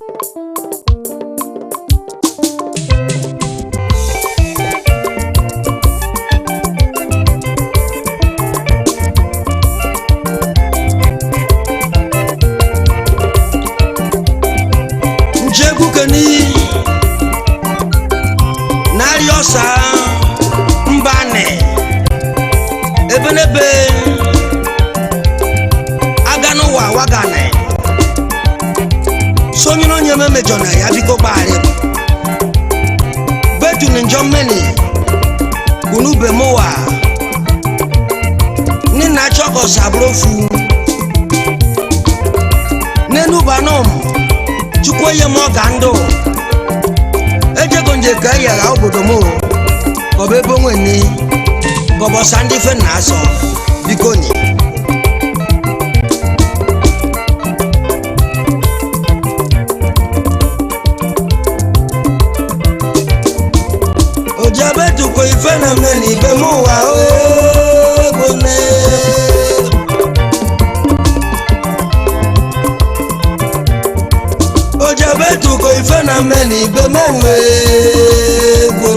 njegwu keni narị ọsa mbani ebenebe aga n'ụwa wagani sonyere onye memejọ na ya biko gbaghara betuni njọ mmeni kunu bemowa nina chọkọs abụrofu n'enubanom chukwu enye m ọga ndụ ejego nje ka e yagha obodo m o. ka ọ bụ ebe onwe ni ka ọ bụ ọsa ndị fe na asọ biko ni ojabetukwo ife na mme na ibe m ụwa ogbone ojabetukwo ife na mme na ibe m enwe egwu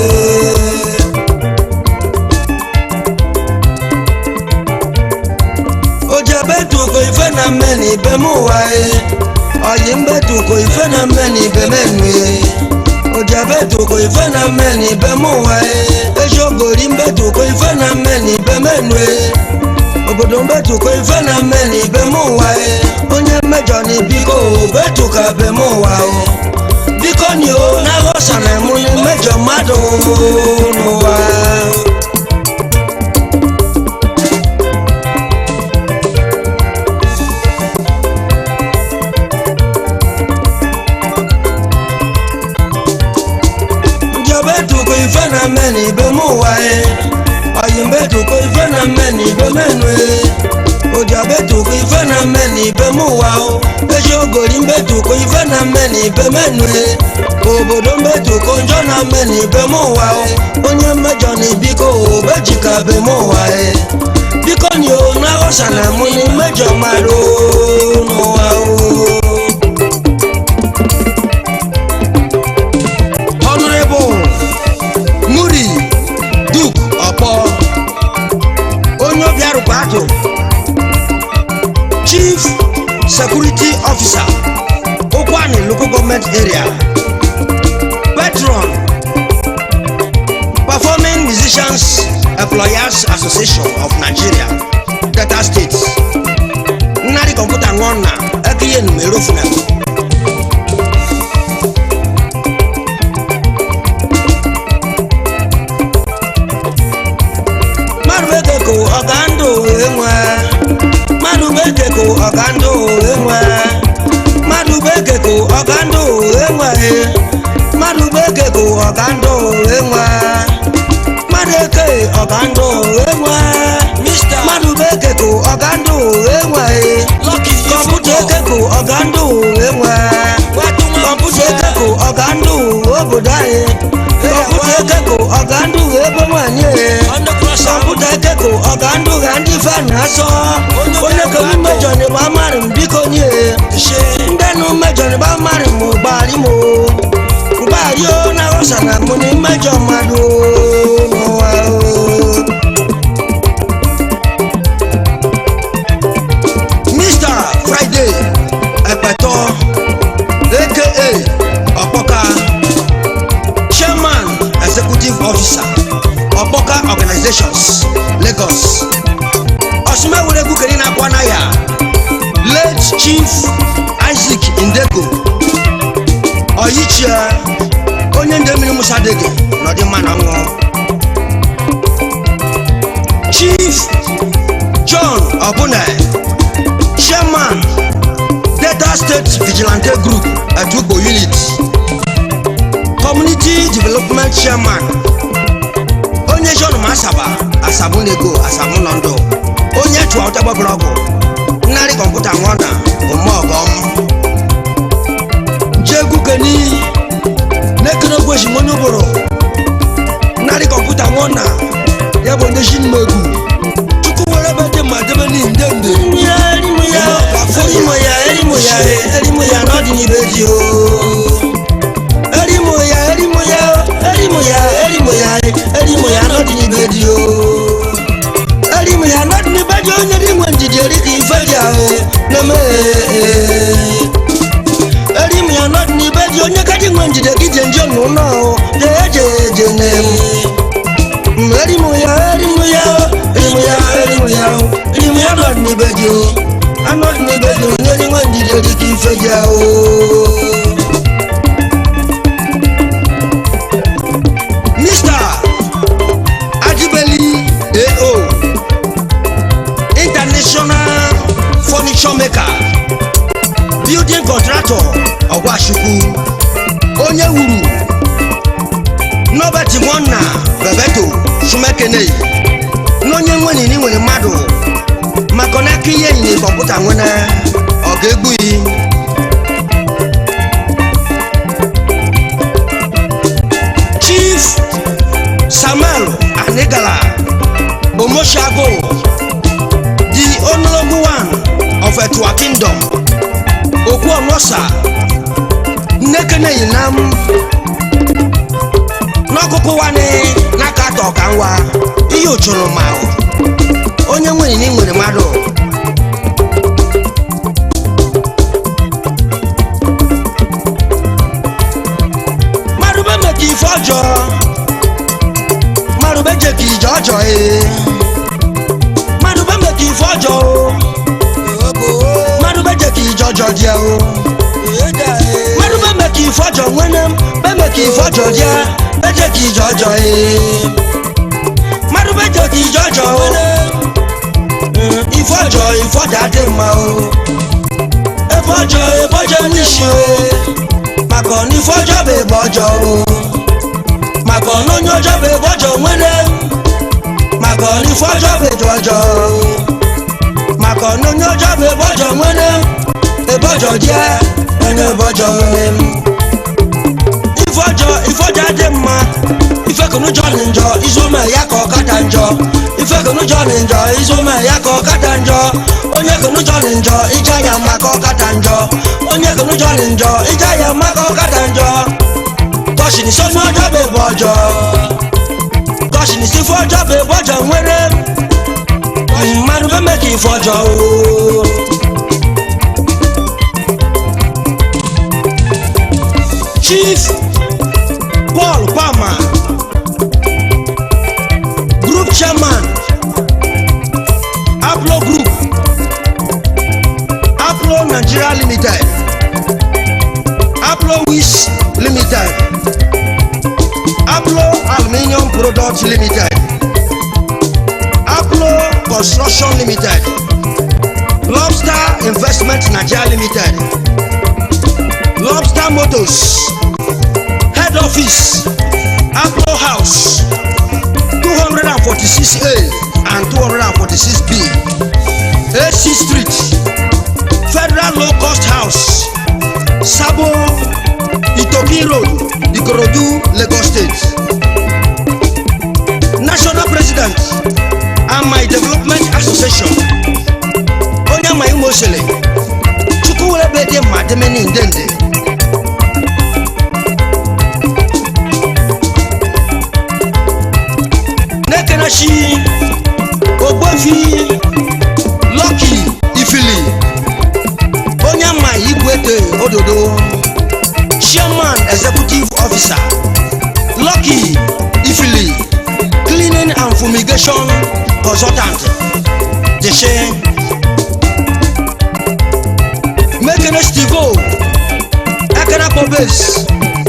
ojabetukwo ife na mme na ibe m ụwa oyi mbetukwo ife na mme na ibe m enwe ojabetukwo ife na mme na ibe m ụwa eziogori mbetukwo ife na mme na ibe m enwe obodo mbetukwo ife na mme na ibe m ụwa onye mmejọ na biko betuka be m ụwa o biko ni o na-aghọsa na mụ na mmejọ mmadụ n'ụwa njobetukwo ife na mme na ibe m ụwa oyi mbetukwo ife na mme na ibe m enwe ojabetukwo ife na mme na ibe m ụwa o eziogori mbetukwo ife na mme na ibe m enwe obodo mbetukwo njọ na mme na ibe m ụwa o onye mmejọ na biko bejika be m ụwa e biko ni o na-aghọsa na mụ na mmejọ mmadụ n'ụwa o Honorable Muri Duke Ọkpọ onye obiarụkwa atụ Chief Security Officer Ụkwani Local Government Area Patron Performing Musicians Employers Association of Nigeria Delta State nnarị kọmputa ṅụọ na ekiye numero funam mmadụ bekeko ọga ndụ enwe mmadụ bekeko ọga ndụ enwe mmadụ bekeko ọga ndụ enwe mmadụ bekeko ọga ndụ enwe mmadụ eke ọga ndụ enwe mmadụ bekeko ọga ndụ enwe kọmputa ekeko ọga ndụ enwe kọmputa ekeko ọga ndụ obodo anyị kọmputa ekeko ọga ndụ ebe nwanyị kọmputa ekeko ọga ndụ ha ndị fa na-asọ onye ka m mejọ na ịgba marị m biko nye ndị nụ mejọ na ịgba marị m gbari m mgbari o na ghọsa na mụ na mmejọ mmadụ n'ụwa o Mr. Friday Epeto aka Ọkpọka Chairman Executive Officer Ọkpọka Organizations Lagos Ọsụmewuregwu keri na-akwa na ya Late Chief Isaac Indego Oyichie onye nde mmiri Musa Dege n'ọdịmma na nwụọ Chief John Obune chairman delta state vigilante group atukpo unit community development chairman onye john masaba asabu nego asabu nọndụ onye chụọ ụtagbabụrụ ọgwụ nnarị kọmputa nwụọ na omeọgọm jegwu keni nekene ogweshi monye ụbụrụ nnarị kọmputa nwụọ na ya bụ ndị shinmegwu chukwu were ebe dị mma debe n'ihi nde nde ya elimu ya elimu ya elimu ya elimu ya n'ọdịnibe n'ibeji o erimu ya erimu ya erimu ya erimu ya erimu ya nọdị n'ibeji o erimu ya nọdị n'ibeji onye dị nwe njidi eri ka ife ji ahụ na-eme erimu ya nọdị n'ibeji onye ka dị nwe njide gị je nje n'ụlọ jee jee jee na-emu erimu ya erimu ya erimu ya erimu ya erimu ya nọdị n'ibeji o anọdị n'ibeji onye dị nwe njide eri ka ife ji ahụ Mr. Ajibeli AO International Furniture Maker Building Contractor Ọgwachukwu onye wuru Nobert Nwanna Bebeto Sumekene n'onye nwenini nwere mmadụ maka na aka ihe enyi kọmputa nwene ọ ga-egbu yi Chief Samuel Anigala Omoshago, the honorable one of Etua Kingdom, Okwuonosa, Nnekene Yinam, n'ọkụkụ wani n'aka atọ ka nwa ihe ochoro ma onye nwere ni nwere mmadụ mmadụ be meka ife ọjọọ mmadụ be je ka ije ọjọọ ee mmadụ be meka ife ọjọọ o mmadụ be je ka ije ọjọọ dị o mmadụ be meka ife ọjọọ nwene m be meka ife ọjọọ dị be je ka ije ọjọọ ee mmadụ be je ka ije ọjọọ o Mm, ife ọjọọ ife ọjọọ adị mma o ebe ọjọọ ebe ọjọọ n'isi o maka ọna ife ọjọọ bụ ebe ọjọọ o maka ọna onye ọjọọ bụ ebe ọjọọ nwere maka ọna ife ọjọọ bụ etu ọjọọ maka ọna onye ọjọọ bụ ebe ọjọọ nwere ebe ọjọọ dị onye ebe ọjọọ nwere ife ọjọọ ife ọjọọ adị mma ife kụnụjọ dị njọ izome ya ka ọ kata njọ ife kụnụjọ dị njọ izome ya ka ọ kata njọ onye kụnụjọ dị njọ ije ya mma ka ọ kata njọ onye kụnụjọ dị njọ ije ya mma ka ọ kata njọ kọshin isi onye ọjọọ bụ ebe ọjọọ kọshin isi ife ọjọọ bụ ebe ọjọọ nwere mmadụ eme ka ife ọjọọ o chief paul palmer group chairman aplo group aplo nigeria limited aplo wish limited aplo aluminium products limited aplo construction limited lobster investment nigeria limited lobster motors head office aplo house 246a and 246b ac street federal low cost house sabo itoki road ikorodu lagos state national president amai development association onye ama imo sele chukwuwere dị mma demeni ndende na-ekenechi ogbofi lọki ifili onye ama igwete ododo chairman executive officer lucky ifili cleaning and fumigation consultant deshe mekene stivo ekene pobes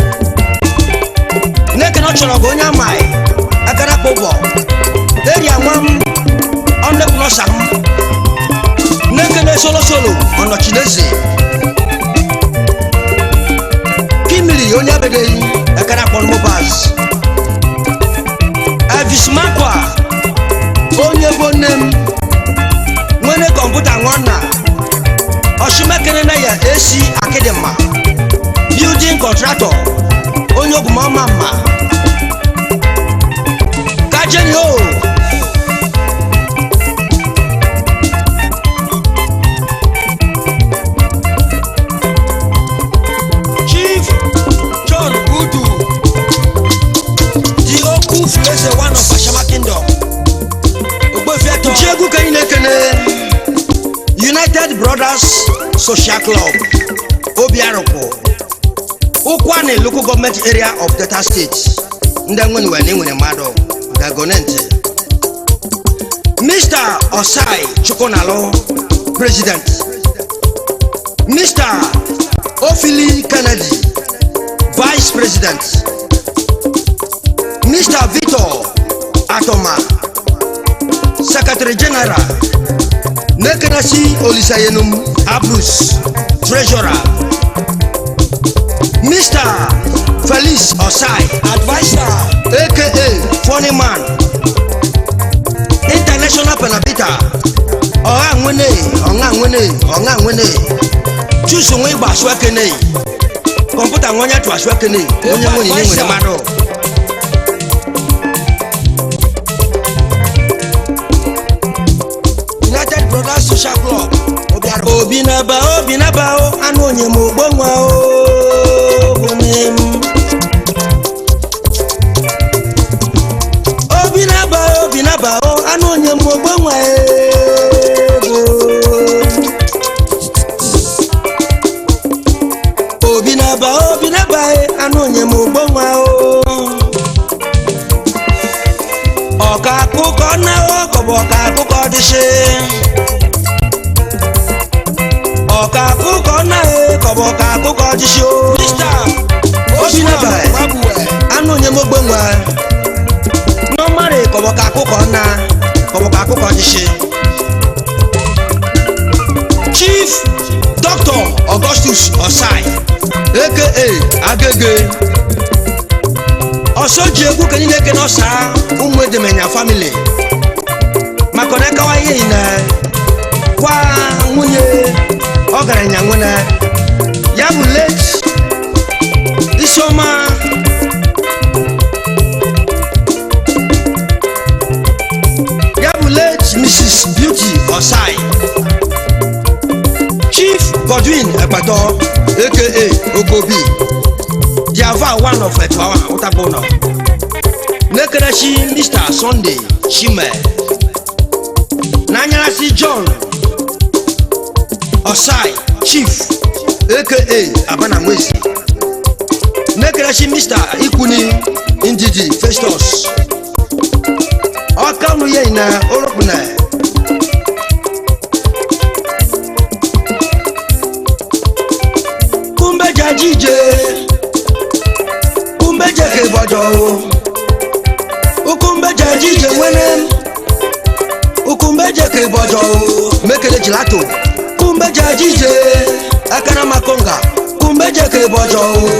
nekene ọchọrọ bụ onye amaghị ekene kpụbọ eri anwam ọnnekwunosa m nekene solosolo ọnọchineze kimili onye abedeghị ekene akpọrọ mobaz elvis makwa onye bụ nne m nwere kọmputa nwanna ọchụmekere na ya esi akịdịmma building contractor onye ogwumọma mma kajeni o brothers social club obiarụkwụ ụkwanị local government area of delta state ndị nweniwe na enwere mmadụ gagone ntị mr osai chukwunalụ president mr ofili kennedy vice president mr victor atoma secretary general nekenasi olisayenum abus treasurer mr felix osai adviser aka funny man international penabita ọha nwene ọha nwene ọha nwene chusu nwe igba asụ ekene kọmputa nwe onye tụ asụ ekene onye nwere ihe nwere mmadụ united brothers social club obiara obi na-aba obi na-aba o anụ onye ma ogbo nwa o bụ nne m obi na-aba obi na-aba o anụ onye ma ogbo nwa ego obi na-aba obi na-aba e, anụ onye ma ogbo nwa o ọka akụkọ na ọkọbụ ọka akụkọ dịshị ọka akụkọ na ekọbụ ọka akụkọ dịshị o obi na-aba e, anụ onye ma ogbo nwa nọmari kọbụ ọka akụkọ na kọbụ ọka akụkọ dịshị chief dr augustus osai aka agege ọsọ ji egwu ka niile kene ọsa ụmụ edemenya famili maka na akawa ihe yi na kwa nwunye ọgaranya nwene ya bụ late isioma ya bụ late mrs beauty osai chief godwin ekpato aka okobi diava one of etoawa ụtabụnọ n'ekerechi mr sunday chime n'anyarasị john osai chief aka abanamwezi n'ekerechi mr ikwuni ndidi festus ọka unu yei na oropuna kumbeja jije kumbeje ke bọjọ o ukumbeje jije nwene ukumbeje ke bọjọ o mekele jilato kumbeje jije akana makonga kumbeje ke bọjọ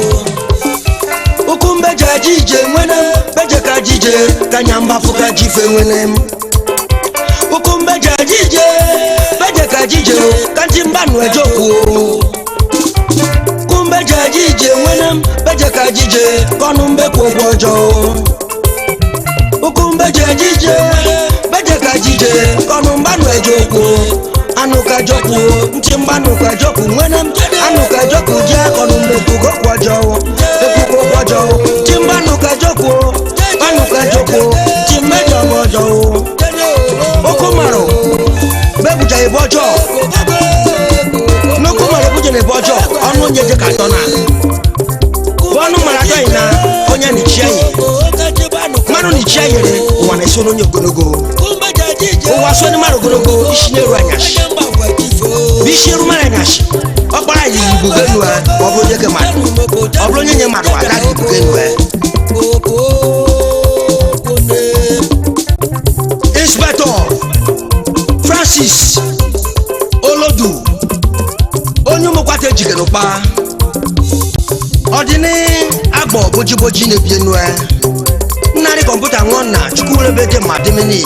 o ukumbeje jije nwene beje ka jije kanyamba fuka jife nwene ukumbeje jije beje ka jije kanti mbanu ejoku o kumbe je jije nwene m beje ka jije kọnụ mbe kwụ ụgwọ ọjọọ ukumbe je jije beje ka jije kọnụ mgbanụ eje okwu anụ ka jọkwu ntị mgbanụ ka jọkwu nwene m anụ ka jọkwu je kọnụ mbe kwụgo kwụ ọjọọ ekwukwo kwụ ọjọọ ntị mgbanụ ka jọkwu anụ ka jọkwu ntị mmejọ m ọjọọ okwu marụ bebuja ebe ọjọọ nnukwu mara ebuje na ebe ọjọọ ọnụ onye je ka atọ na bụ ọnụ mara atọ yi na onye nichie yi mmadụ nichie yere ụwa na-eso n'onye ogologo ụwa so ndị mmadụ ogologo isi na-eru anyashi bụ isi eru mara anyashi ọkpara yi ibugo enu ya ma ọ bụrụ onye ke mmadụ ọ bụrụ onye nye mmadụ agaghị ibugo enu ya inspector francis olodu onye ụmụkwata ejige n'ụkpa ọdịni agbọ bojiboji na-ebi enu ya nnarị kọmputa nwụọ na chukwurebe ma dịmini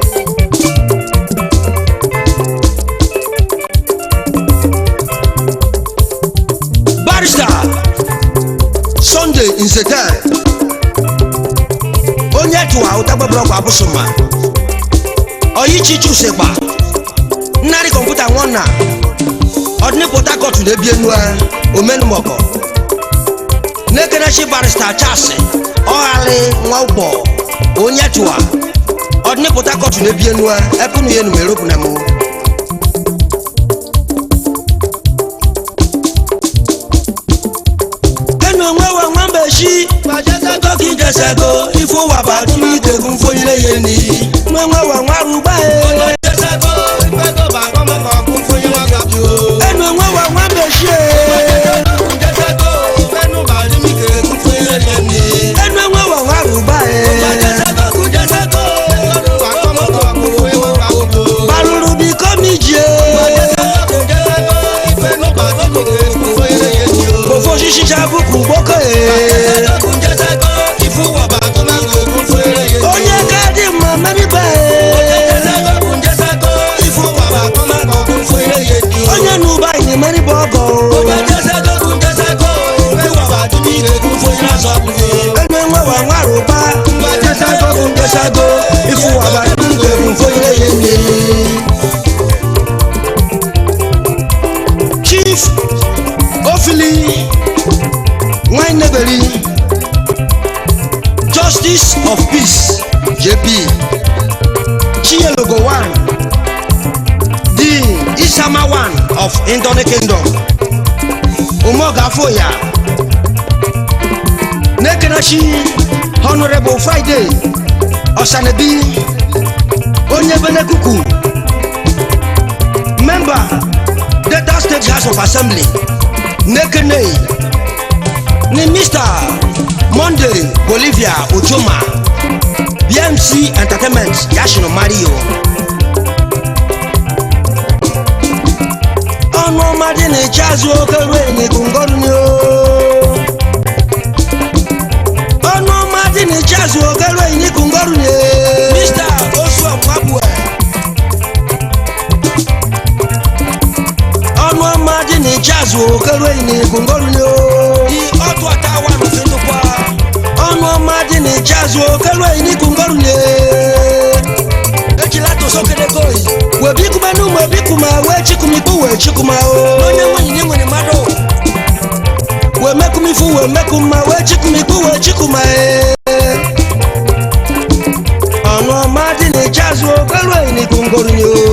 barista sunday nsete onye tụwa ụtagbabụrọkwa abụsụma ọyichi chusekpa nnarị kọmputa nwụọ na ọdịni port harcourt na-ebi enu ya omenumọkọ n'ekerechi barista charles ọghali nwa ụgbọ onye tụwa ọdịni port harcourt na-ebi enu ya epunu ya enumeropụ na mụ jesego ife ụwa bụ adụmike bụ mfonyere ya eni nwe nwe wa nwa rụgba e enu nwe wa nwa mechie enu nwe wa nwa rụgba e gbarụrụ biko mijie ofe osisi chabụkụ gboko e onye ka dị mma meribe onye na ụba anyị meribe ọgọ enu nwe wa nwa rụgba jesago jesago ife ụwa bụ adụmike bụ mfonyere ya eni chief ofili nwaineberi justice of peace jp chielogo one the isama one of indone kingdom umogafoya nekenachi honorable friday osanebi onye benekuku member delta state house of assembly nekene ni mr monday bolivia ojoma bmc entertainment yashino mario ọnụ ọmadị na-eche azụ oke ruo enigungọrụ ni o ọnụ ọmadị na-eche azụ oke ruo enigungọrụ ni mr osuomwabue ọnụ ọma dị na ịchazụ okere enyi kungolu ni o di ọtụ atawa n'ofendukwa ọnụ ọma dị na ịchazụ okere enyi kungolu ni ejila tosokede koyi webikume n'ụmụ ebikuma wee chikumikpu wee chikuma o onye nwenyi ni nwere mmadụ wee mekumifu wee mekuma wee chikumikpu wee chikuma e ọnụ ọma dị na ịchazụ okere enyi kungolu ni o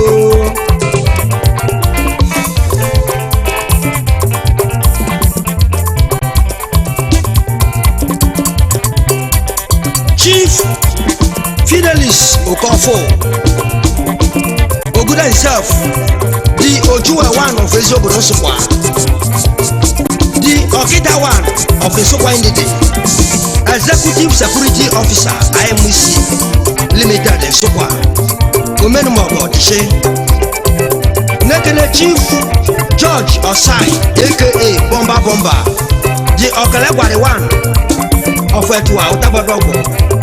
chief fidelis okofo oguda himself the ojuwe one of eziobodo nsukwa the okita one of nsukwa ndidi executive security officer imec limited nsukwa omenumogo dishe nekene chief george osai aka bomba bomba the okelegwari one of etua utagbadogbo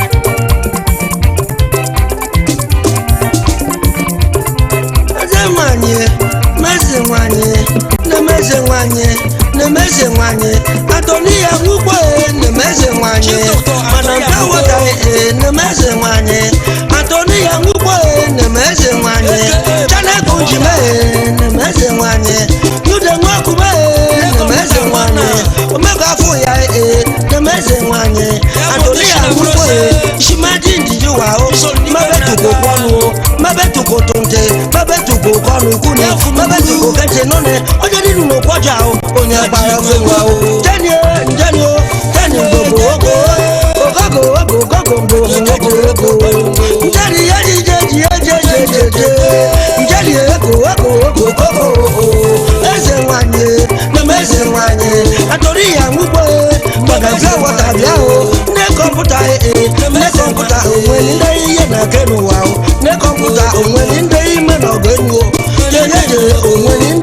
eze nwanyị meze nwanyị na-emeze nwanyị na-emeze nwanyị atọni ya nwugbo na-emeze nwanyị mana nke wetaghị na-emeze nwanyị atọni ya nwugbo na-emeze nwanyị chanekụ njime na-emeze nwanyị yude nwakume na-emeze nwanyị omega afọ ya ee na-emeze nwanyị atọni ya nwugbo shimaji ndidi wa o mabetuko kwọnu o mabetuko tonte mabetuko kọnu kuni mabetuko kẹntẹ nọnẹ ọjọ nínú ló kọjá o onye agbára fún wa o tẹni o ntẹni o tẹni gbogbo ogo ogogo ogo gogo gbogbo ogo ogo ntẹni yẹni jẹji jẹjẹjẹjẹ ntẹni ego ego ogo gogo eze nwanyị meme eze nwanyị atọrọ ihe nwugbo gbadazie wọta bịa o nne kọmputa ee nne kọmputa onwe ndị ihe na-eke n'ụwa o nne kọmputa onwe ndị ime na ọgụ enu o jejeje onwe ndị